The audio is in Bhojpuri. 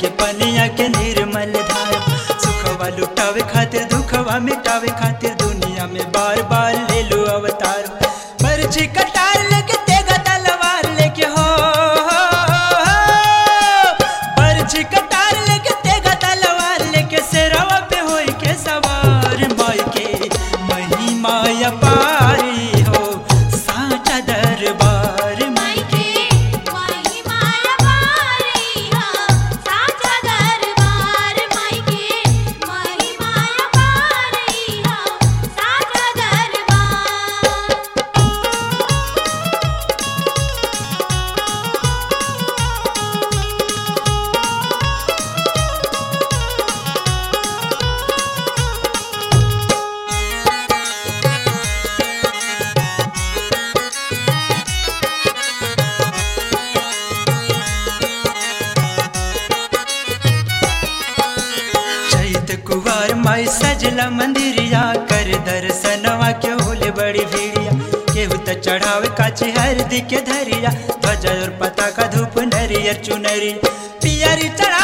के पनिया के निर्मल धारा सुखवा लुटावे खातिर दुखवा मिटावे खातिर दुनिया में बार बार ले लो अवतार पर्ची कटार लेके तेगा तलवार लेके हो पर्ची कटार लेके तेगा तलवार लेके सिरवा पे होई के सवार माई के महिमा अपारी हो साचा दरबार माई के महिमा अपारी हो साचा दरबार माई के महिमा अपारी हो साचा दरबार चैत कुवार माई सजला मंदिरिया कर दर्शनवा के होले बड़ी भीड़िया केहू त चढ़ावे काची हरदी के धरिया ध्वजा और पताका धूप नरियर चुनरी पियरी चढ़ा